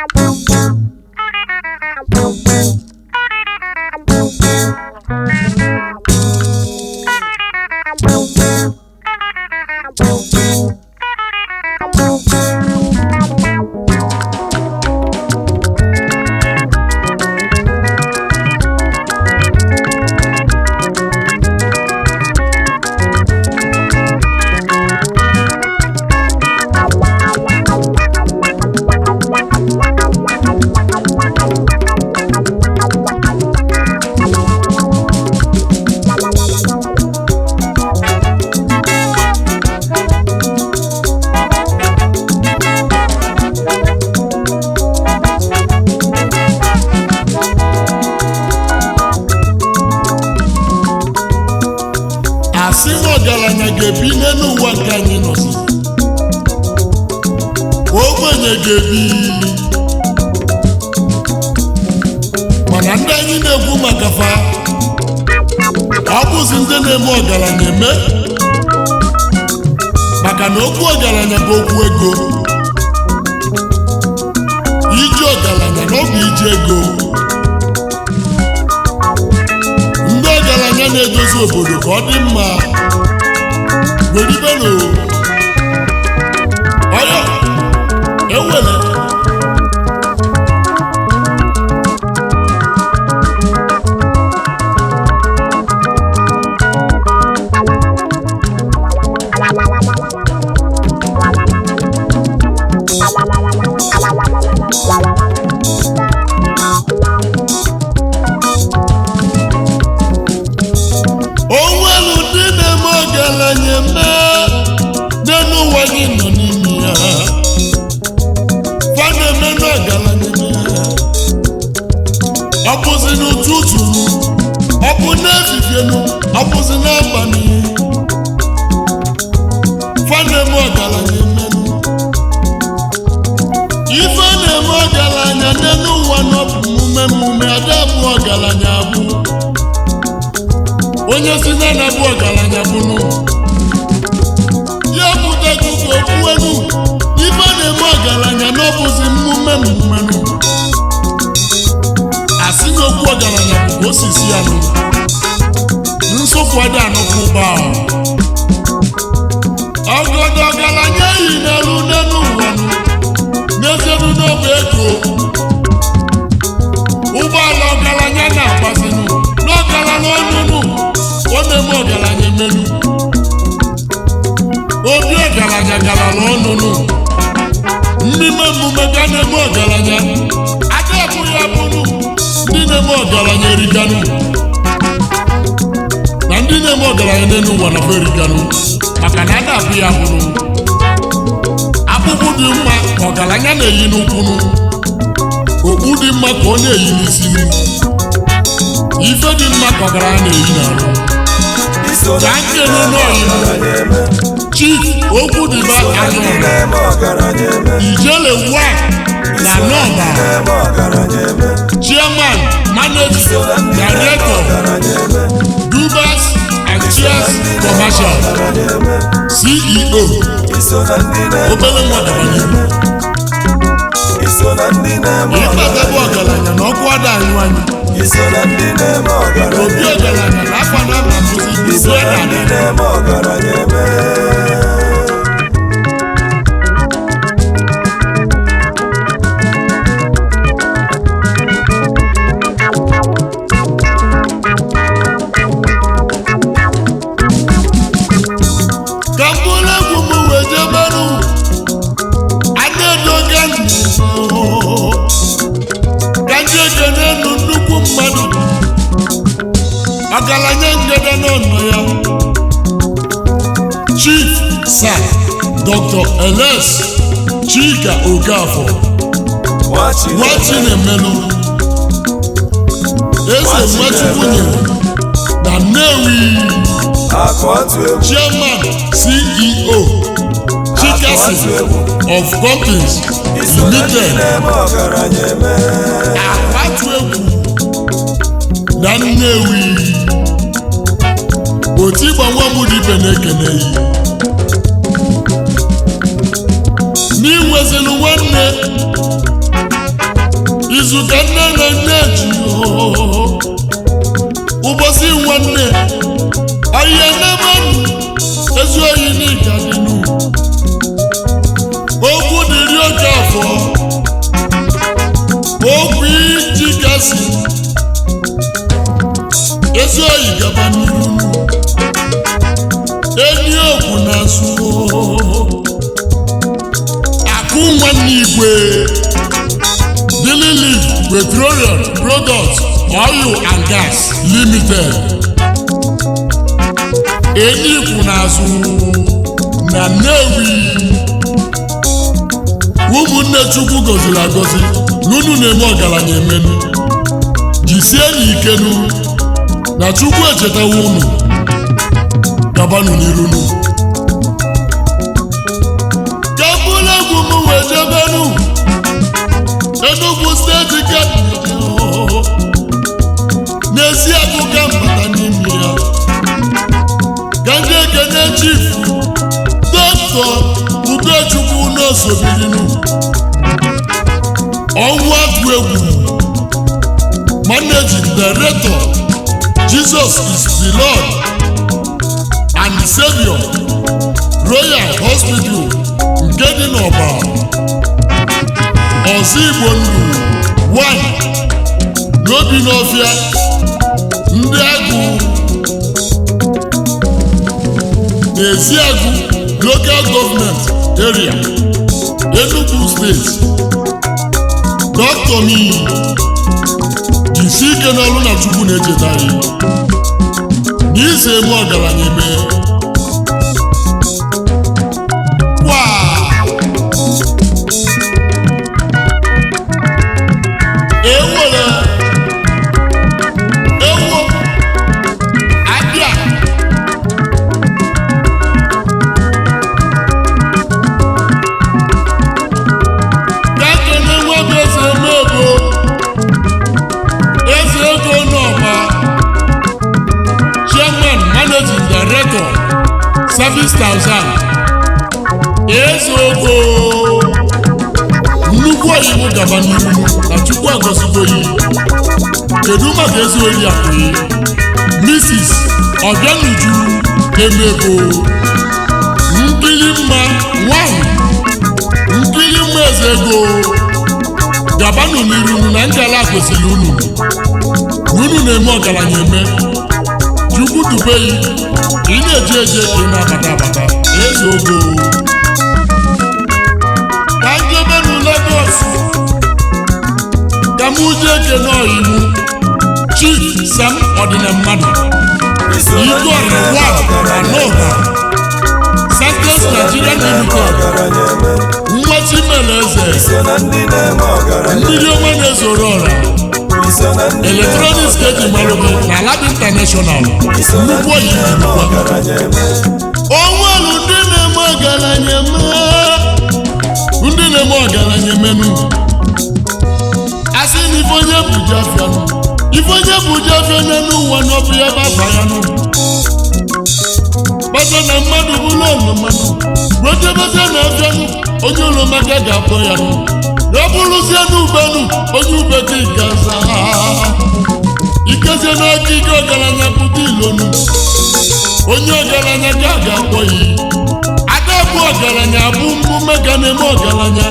asị na ọgaranya ga-ebi n'elu ụwa nke anyị nọzi ogbenye ga-ebi mana ndị anyị na-ekwu maka fa ọ bụzi ndị na-eme ọgaranya eme maka na okwu ọgaranya bụ okwu ego iji ọgaranya na ọ bụ iji ego ndị ọgaranya na-edozi obodo ka ọ dị mma weribero ọyọ ewere onwelu ndị na-eme ọgaranya eme n'elu ụwa gị nọ n'ime ya fa na-eme n'ọgaranya eme ọ bụzi n'ụtụtụ ọ bụ n'efifienu ọ bụzi n'abalị fa na-eme ọgaranya eme ife na-eme ọgaranya n'elu ụwa nọ bụ mmume mmume ada bụ ọgaranya abụ onye si na na bụ ọgaranya bụnụ ya pụtago ka okwu enu ife na-eme ọgaranya n'ọbụzi mmume mmumenụ asị na okwu ọgaranya bụ ka osisi ya nụ nsụpụ ada anụkwu ụgbọ ọgọdọ ọgaranya yi n'elu n'elu ụwa nụ n'ezienu n'ọbụ ego ụgbọala ọgaranya na-agbazinụ n'ọgaranya ọnụnụ ọ na-eme ọgaranya emelu obi ọgaranya garala ọnụnụ mmemme emume ga na-eme ọgaranya ada bụ ya bụrụ ndị na-eme ọgaranya eriganụ na ndị na-eme ọgaranya n'elu ụwa na be eriganụ maka na ada bụ ya bụrụ akpụkpụ dị mma ka ọgaranya na-eyi n'ụkwụnụ okpu dị mma ka ọ na-eyi n'isi ife dị mma ka ọgaranya na-eyi n'arụ iso na ka ndị nkele na-eme n'oyibo ọgaranya eme chief okwu dịba iso na ndị anyọrọ na-eme ọgaranya eme ijele wa na iso na ndị nọmba na-eme ọgaranya eme chairman managing iso na ndị na-eme director ọgaranya eme dubas and iso na chairs ndị na-eme commercial ọgaranya eme ceo iso na ndị na-eme obere nwa ọgaranya dabanye eme iso na ndị na-eme ịkpatebe ọgaranya ọgaranya na ọkụ ada anyụ anyụ iso na ndị na-eme ọgaranya obi eme ọgaranya na akwa na mba bụzi iso ise na na ndị na-eme ọgaranya eme ka mkpụrụ egwu m wee jeberụ adaedoga ka ndị ekene nụ nnukwu mmadụ ọgaranya ngede n'ọnọ ya chief sir dr ls chika okafọ nwachinemelu eze nwachukwu nyere na nnewi akụ atụ egwu chairman ceo chikasi of companies iso na ndị limited na-eme ọgaranya eme akwatu egwu na nnewi otu ịgba nwa m dibe na-ekene yi n'inwezinu nwanne ezi oyi gaba n'iru enyi okwu na-asụ akụ nwanne igwe Daily Leaf Petroleum Products Oil and Gas Limited enyi ikwu na-azụ na Nnewi ụmụnne Chukwu gọziri agọzi n'unu na-eme ọgaranya emenu jisie n'ikenu na Chukwu echetawa unu gabanụ n'irunu ka mkpụrụ egwu m wee jebenu Enugu steeti kabinet n'ezi akụka mbata n'ime ya ka ndị ekene chief dọkịta Ugochukwu n'osobirinu ọnwa agụ egwu managing director Jesus is the Lord and Savior Royal Hospital nke dị n'Ọba ọzọ Igbo ndụ 1 n'obi n'ọfịa ndị agụ n'ezi agụ local government area Enugu steeti Dr. mi jisi ike n'ọrụ na Chukwu na-echeta anyị n'ise eme ọgaranya eme kwa ewere ewo abịa kakene nwa bụ eze emego eze ego n'ọba chairman managing director service thousand eze ogo nnukwu oyibo gaba n'ihu na chukwu agọzigo yi kedu maka ezi oyi akụyi mrs ọbịanuju emego nkiri mma nwanyị nkiri mma eze ego gabanụ n'iru na ngala gosiri unu na unu na-eme ọgaranya eme chukwu dubeyi ị na-eje eje ị na-abata abata eze ogo ka njebenu Lagos ka m uje ekene ọyiwu chief sam ọdịna mmadụ igwe ọrịwa na n'ụha Santos Nigeria Limited nwachi mere eze so na ndị na-eme ọgaranya mmiri ọma na-ezoro ọra iso na ndị eletrọniks ka eji mara gị na lab international iso na nnukwu ndị oyi na-eme ọgaranya eme onwelu ndị na-eme ọgaranya eme ndị na-eme ọgaranya emenu asị na ife onye bụ ji afịa nụ ife onye bụ ji afịa n'elu ụwa n'ọbụ ya baba ya nụ kpata na mmadụ bụrụ ọnụ mmadụ rotebeze na afịa nụ onye ụlọmaka ga-akpọ ya nụ ya bụrụzie n'ubenu onye ube gị gaza ikezie n'aka ike ọgaranya pụta ilonu onye ọgaranya ka a ga-akpọ ya ada bụ ọgaranya bụ mmume ga na-eme ọgaranya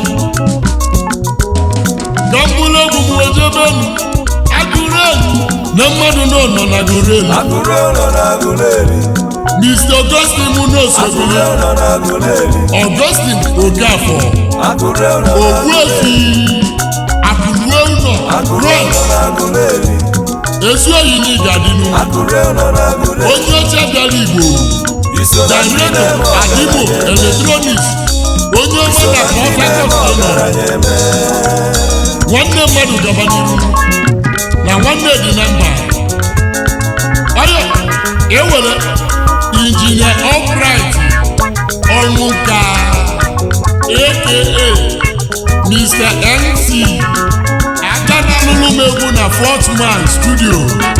ka mkpụrụ egwu m wejebenu agụrụ elu na mmadụ nọ nọ na agụrụ elu agụrụ ụlọ na agụleri Mr. Augustine agụrụ Munosobili ụlọ na agụleri Augustine Okafor agụrụ ụlọ na Ogbuefi Akụruo ụlọ agụrụ Rọd ụlọ na agụleri ezi oyi na ịgadinu agụrụ ụlọ na agụleri onye ọcha bịara Igbo iso na ndị Director na-eme Adimo ọgaranya eme Electronics onye ọma na ndị Port na-eme Harcourt nọ ọgaranya eme nwanne mmadụ gaba n'ihu na nwanne dị na mba ọyọ ewere injinia Albright ọnwụka aka Mr. MC aka na alụlụ m egwu na Fort Man studio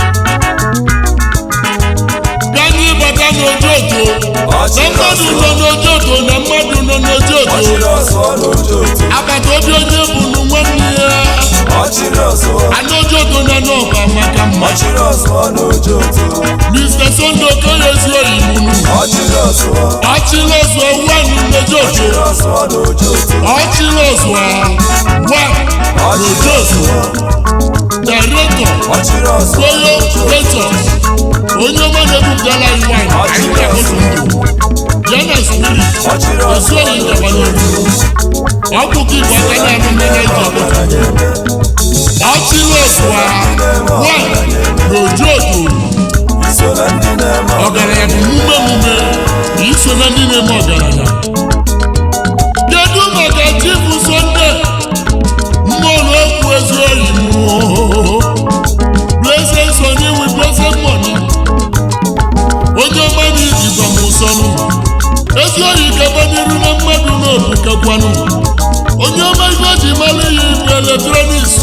ganye ịbata n'ojoto na mmadụ nọ n'ojoto na mmadụ nọ n'ojoto ọchịrị ọsọ n'ojo otu agbata obi onye bụrụ nwanne ya ọchịrị ọsọ Anojoto na n'ọba maka mma ọchịrị ọsọ n'ojo otu Mr. Sunday Okoye ezi oyiwu ọchịrị ọsọ Ọchịlọzụọ wanu n'ojoto ọchịrị ọsọ n'ojo otu Ọchịlọzụọ wa ọchịrị n'ojoto ọsọ director ọchịrị ọzọ royal ventures onye ọma na-ebupụtala anyị nwanyị anyị ga-ahụtụ ndụ ya na spirit ọchịrị ọzọ ezuohi njaba n'elu ọkpụkọ igbo aka na-anụ mmanya iji ọbụla ọchịlosụa nwanyị na oju otu iso na ndị na-eme ọgaranya bụ mume mume na iso na ndị na-eme ọgaranya kedu maka chifu sonde mmụọlụ okwu ezi oyi blessed sonny with blessed money onye ọma na ijizọ m ụsọnụ ezi oyi kaba n'iru na mmadụ n'obu kakwanụ onye ọma ife ji mara ya ibu eletrọniks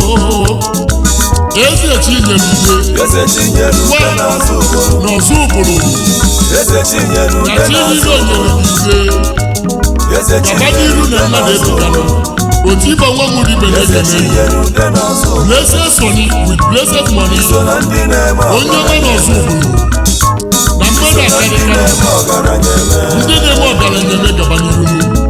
eze chinyerugwe eze chinyere ude n'azụ ụbụrụ n'ọzọ ụbụrụ eze chinyere na ude chi n'azụ niile onyere ụbụrụ ize eze gaba chinyere n'iru na ude mmadụ n'azụ ebuganụ ụbụrụ otu ibe nwa nwere ibe eze na-ekene chinyere ude n'azụ ụbụrụ blessed sonny with blessed money iso na ndị na-eme onye ọma n'ọzọ ụbụrụ na mmadụ akarịka na-eme ọgaranya eme ndị na-eme ọgaranya eme gaba n'iru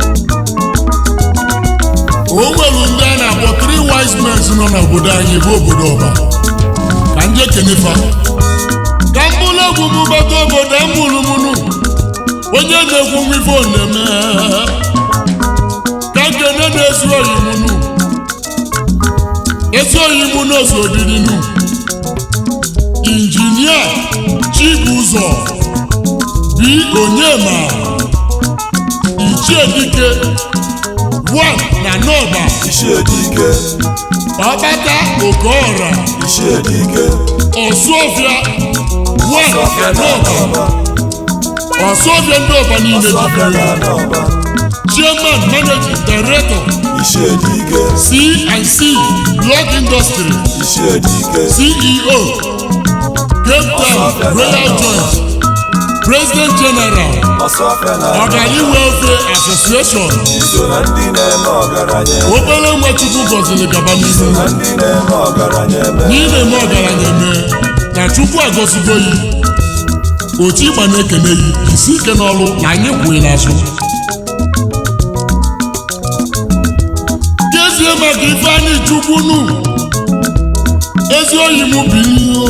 o nwere ndị a na-akpọ three wise men nọ n'obodo anyị bụ obodo ọba ka nje kenefa ka mkpụrụ egwu m bata obodo mụrụmụnụ onye na-ekwu nwa ife ọ na-eme ka nkene na-ezu oyi mụnụ ezi oyi mụ n'ozu obirinu injinia chibụzọ bi onyema ichiedike one na nọba isi edike ọbata okeọra isi edike ọsụọfịa one na ọfịa na nọba anọba ọsụọfịa ndị ọba niile ọfịa na jikere anọba chairman managing director isi edike c&c block industry isi edike ceo cape town royal joint president general ọsọfịa na anọba ọgani welfare association iso na ndị na-eme ọgaranya eme obere nwa chukwu gọziri gaba n'ihu na ndị na-eme ọgaranya eme n'ime eme ọgaranya eme na chukwu agọzigo yi otu ịgba na-ekene yi isi ike n'ọrụ na anyị kwuo n'azụ kezie maka ifeanyị chukwu nu ezi oyi m bi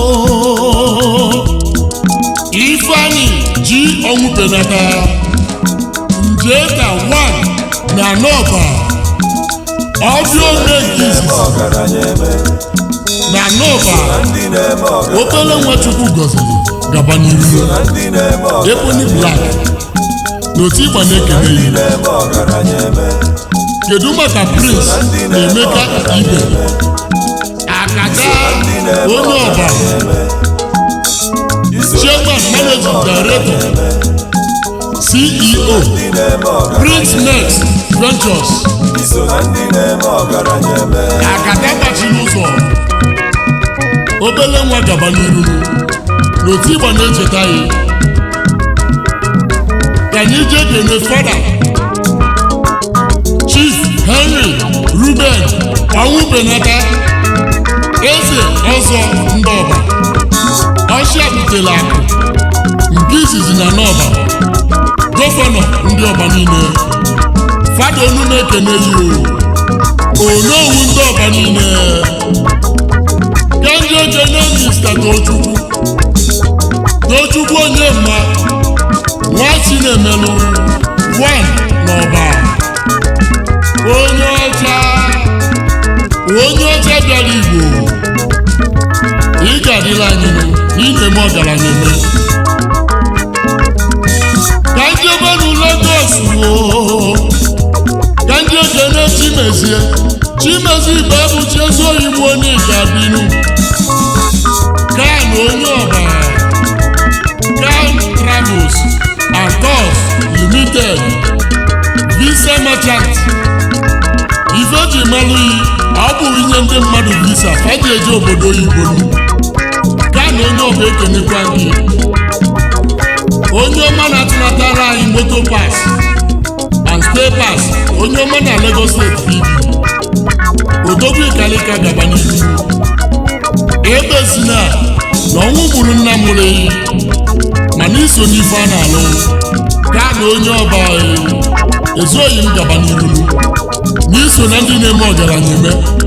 ifeanyị ji ọnwụ penata njeka 1 na nọba ọbịa ome nke izizi ọgaranya eme na nọba na ndị na-eme ọgaranya obere nwa chukwu gọziri gaba n'iru na ndị na-eme ọgaranya ebony black na otu ịgba na-ekene ndị yi na-eme ọgaranya eme kedu maka prince na emeka ibe akada ndị na-eme onye ọba iso chairman managing director ceo ndị na-eme ọgaranya prince next ventures iso na ndị na-eme ọgaranya eme akada gbachiri ụzọ obere nwa gaba n'iru n'otu ịgba na-echeta ya ka anyị jee kene fada chief henry ruben ọnwụ benata eze ọzọ ndị ọba ọchịa butere akụ nke izizi na n'ọba gọvanọ ndị ọba niile fada onu na-ekene yi o onowu ndị ọba niile ka ndị ekene mista tochukwu tochukwu onye mma nwa chinemelụ wan n'ọba onye ọcha onye ọcha bịara igbo ị ga-adịla anyị nụ n'ime m ọgaranya eme ka ndị obere Lagos woo ka ndị ekene chimezie chimezie ibe abụchi ezi oyibo onye ga-abịnụ kan onye ọba kan travels and tours limited visa merchant ife ji malụ yi ọ bụ inye ndị mmadụ visa ha ji eje obodo oyibo nụ kan onye ọba ekenekwa gị onye ọma na-atụnatara anyị moto pas and stay pass onye ọma na Lagos steeti bibi odogwu ikalika gaba n'ihu ebe si na na ọnwụ gburu nna mụrụ eyi mana iso n'ife a na-alụ ka na onye ọba ezuoyi m gaba n'ihu n'iso na ndị na-eme ọgaranya eme